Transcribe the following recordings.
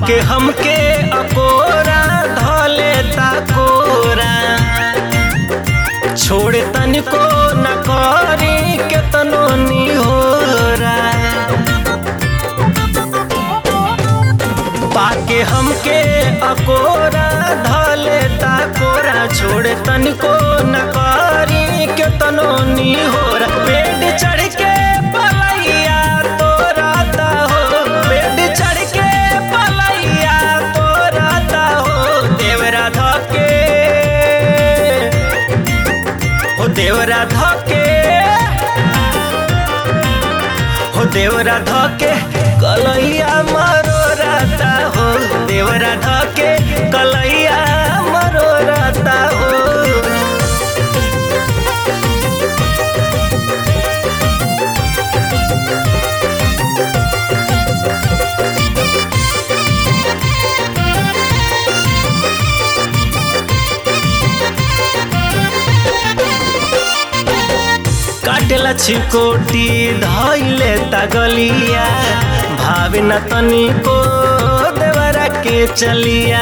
पाके हमके अकोरा धले ताकोरा छोड़ तनिको न करी केतनो निहोरा पाके हमके अकोरा धले ताकोरा छोड़ तनिको न करी केतनो निहोरा पेट चढ़ के पलैया तोराता हो पेट चढ़ के पलैया तोराता हो देवरा धके हो देवरा धके हो देवरा धके कलैया मरो राता हो देवरा धके कलैया मरो राता हो काटेला छिकोटी धैले तगलिया भावे न तनिको देवरा के चलिया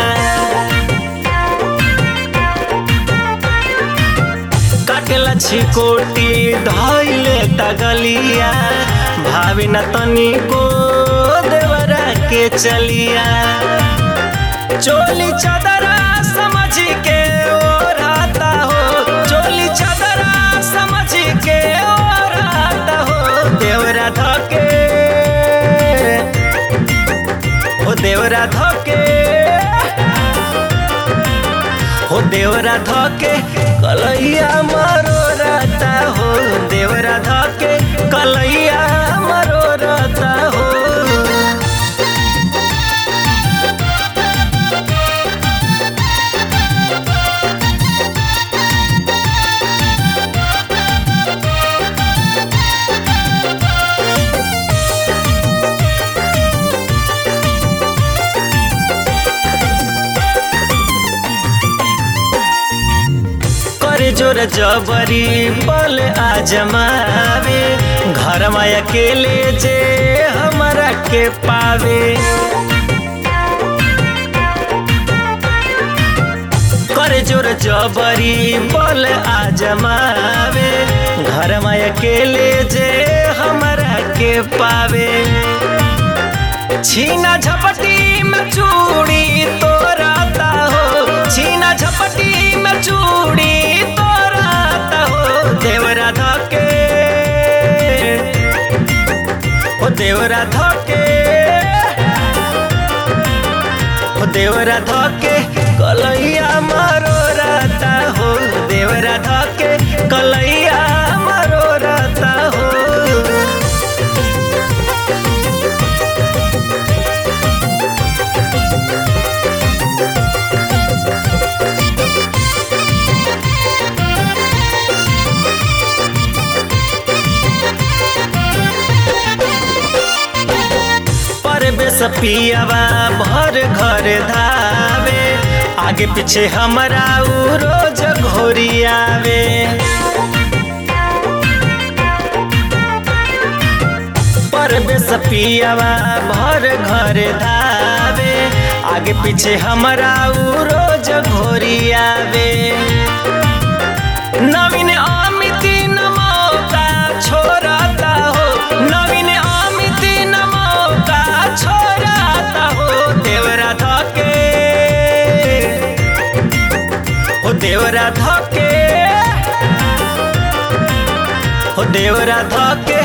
काटेला छिकोटी धैले तगलिया भावे न तनिको देवरा के चलिया चोली चदरा समझ के ओढ़ाता हो चोली चदरा समझ के ओढ़ाता हो देवरा धके हो देवरा धके हो देवरा धके कलैया मरो रहता हो देवरा धके कलैया मरो रहता हो करे जोर जबरी बल आजमावे घर में अकेले जे हमरा के पावे करे जोर जबरी बल आजमावे घर में अकेले जे हमरा के पावे छीना झपटी में चूड़ी तोराता हो छीना झपटी में चूड़ी तोराता हो देवरा धके हो देवरा धके हो देवरा धके कलैया मारो रहता हो देवरा धके कलैया मारो रहता हो परवेश पियावा भर घर धावे आगे पीछे हमरा उ रोज घोरियावे परवेश पियावा भर घर धावे आगे पीछे हमरा उ रोज घोरियावे नवीन अमित न मौका छोड़ता हो नवीन अमित न मौका छोड़ता हो देवरा धके हो देवरा धके हो देवरा धके